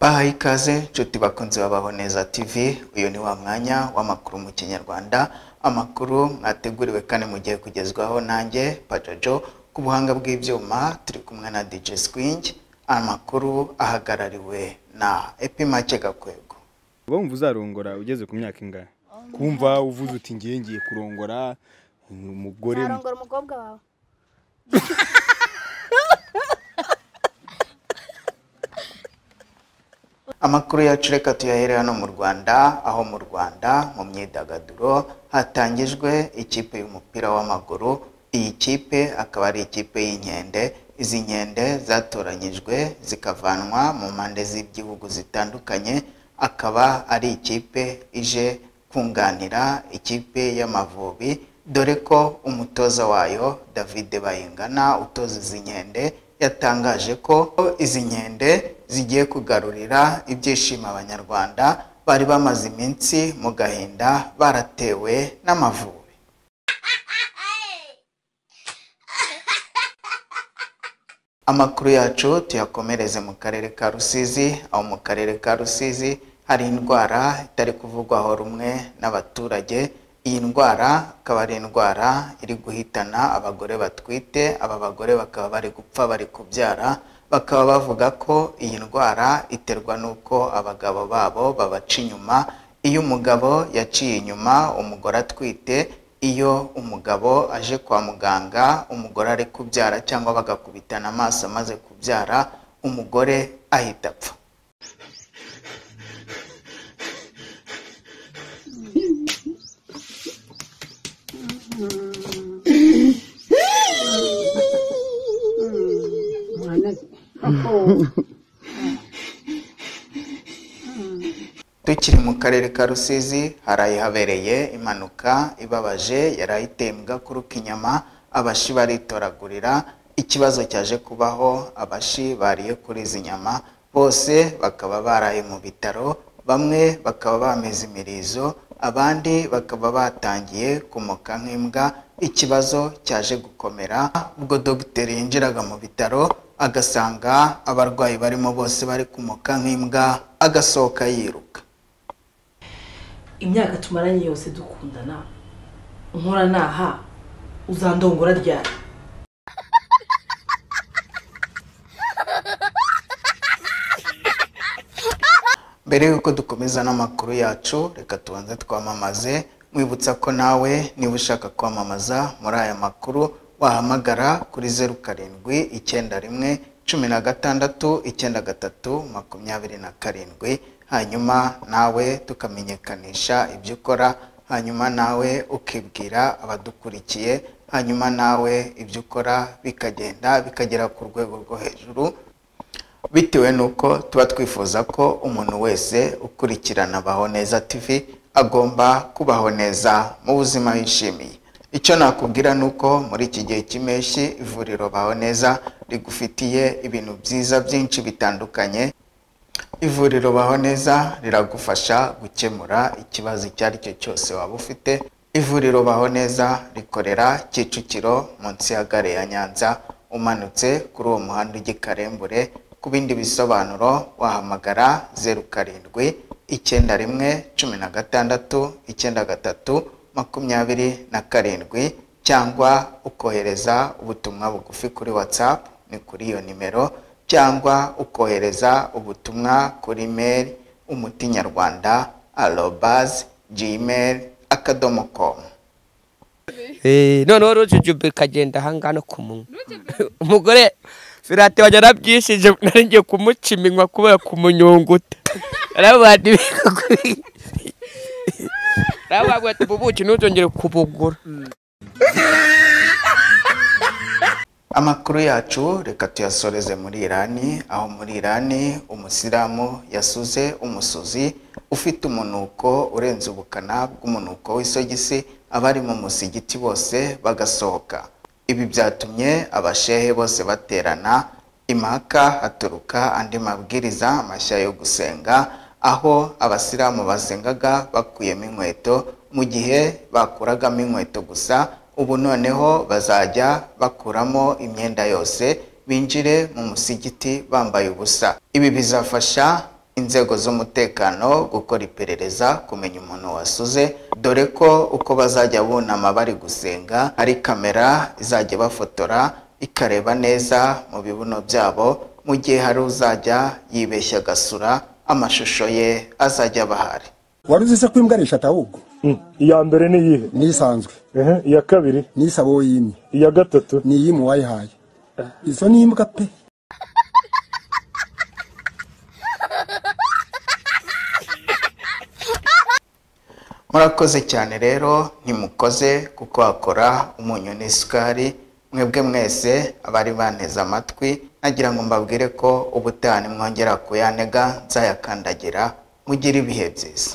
Bahaye ikaze nshuti bakunzi babaho neza TV uyu ni wa mwanya w'amakuru mu kinyarwanda amakuru mwateguriwe kandi mugiye kugezwaho nanjye Pajojo ku buhanga bw'ibyuma turi kumwe na DJ Swing amakuru ahagarariwe na Epimake Gakwego wumva uzarongora ugeze ku myaka ingana kumva uvuze uti ngiye ngiye kurongora umugore Ntarongora umukobwa wawe Amakuru yacu reka tuyahere hano mu Rwanda aho mu Rwanda mu myidagaduro hatangijwe ikipe y'umupira w'amaguru iyi kipe akaba ari ikipe y'inkende izi nkende zatoranyijwe zikavanwa mu mpande z'ibihugu zitandukanye akaba ari ikipe ije kunganira ikipe y'amavubi dore ko umutoza wayo David Bayingana utoza izi nkende yatangaje ko izi nkende zigiye kugarurira ibyishimo abanyarwanda bari bamaze iminsi mu gahinda baratewe n'amavubi amakuru yacu tuyakomereze mu karere ka rusizi aho mu karere ka rusizi hari indwara itari kuvugwaho rumwe n'abaturage iyi ndwara akaba ari indwara iri guhitana abagore batwite aba bagore bakaba bari gupfa bari kubyara bakaba bavuga ko iyi ndwara iterwa n'uko abagabo babo babaca inyuma iyo umugabo yaciye inyuma umugore atwite iyo umugabo aje kwa muganga umugore ari kubyara cyangwa bagakubitana amaso amaze kubyara umugore ahita apfa Tukiri mu karere ka Rusizi haraye habereye impanuka ibabaje yari ayiteye mu gakuru k'inyama abashi baritoragurira ikibazo cyaje kubaho abashi bariye kuri izi nyama bose bakaba baraye mu bitaro bamwe bakaba bameze imirizo abandi bakaba batangiye kumoka nk'imbwa ikibazo cyaje gukomera ubwo dogiteri yinjiraga mu bitaro agasanga abarwayi barimo bose bari kumoka nk'imbwa agasohoka yiruka imyaka tumaranye yose dukundana nkora naha uzandongora ryari mbere y'uko dukomeza n'amakuru yacu reka tubanze twamamaze mwibutsa ko nawe niba ushaka kwamamaza muri aya makuru wahamagara kuri zeru karindwi icyenda rimwe cumi na gatandatu icyenda gatatu makumyabiri na karindwi hanyuma nawe tukamenyekanisha ibyo ukora hanyuma nawe ukibwira abadukurikiye hanyuma nawe ibyo ukora bikagenda bikagera ku rwego rwo hejuru bitewe n'uko tuba twifuza ko umuntu wese ukurikirana abaho neza tv agomba kubaho neza mu buzima yishimiye icyo nakubwira ni uko muri iki gihe cy'impeshyi ivuriro baho neza rigufitiye ibintu byiza byinshi bitandukanye ivuriro baho neza riragufasha gukemura ikibazo icyo ari cyo cyose waba ufite ivuriro baho neza rikorera kicukiro munsi ya gare ya nyanza umanutse kuri uwo muhanda ujya i karembure ku bindi bisobanuro wahamagara zeru karindwi icyenda rimwe cumi na gatandatu icyenda gatatu makumyabiri na karindwi cyangwa ukohereza ubutumwa bugufi kuri whatsapp ni kuri iyo nimero cyangwa ukohereza ubutumwa kuri mail umuti nyarwanda arobas gmail akadomo komu Eh, noneho rujujube ikagenda ahangaha no ku munwa umugore firate wajya arabyishije nari ngiye kumuca iminwa kubera kumunyunguta aravuga ati aravuga ati ubuki ntuzongere kubugura Amakuru yacu reka tuyasoreze muri Irani aho muri Irani umusilamu yasuze umusuzi ufite umunuko urenze ubukana bw'umunuko w'isogisi abari mu musigiti bose bagasohoka ibi byatumye abashehe bose baterana impaka haturuka andi mabwiriza mashya yo gusenga aho abasilamu basengaga bakuyemo inkweto mu gihe bakuragamo inkweto gusa ubu noneho bazajya bakuramo imyenda yose binjire mu musigiti bambaye ubusa ibi bizafasha inzego z'umutekano gukora iperereza kumenya umuntu wasuze dore ko uko bazajya bunama bari gusenga ari kamera izajya bafotora ikareba neza mu bibuno byabo mu gihe hari uzajya yibeshya agasura amashusho ye azajya aba ahari wari uzi se ko imbwa ari eshatu ahubwo iya mbere ni iyihe n'isanzwe Ehe, iya kabiri n'isabo yimye iya gatatu ni iy'imu wayihaye izo ni imbwa pe murakoze cyane rero ntimukoze kuko hakora umunyu n'isukari mwebwe mwese abari banteze amatwi nagira ngo mbabwire ko ubutaha nimwongera kuyanega nzayakandagira mugire ibihe byiza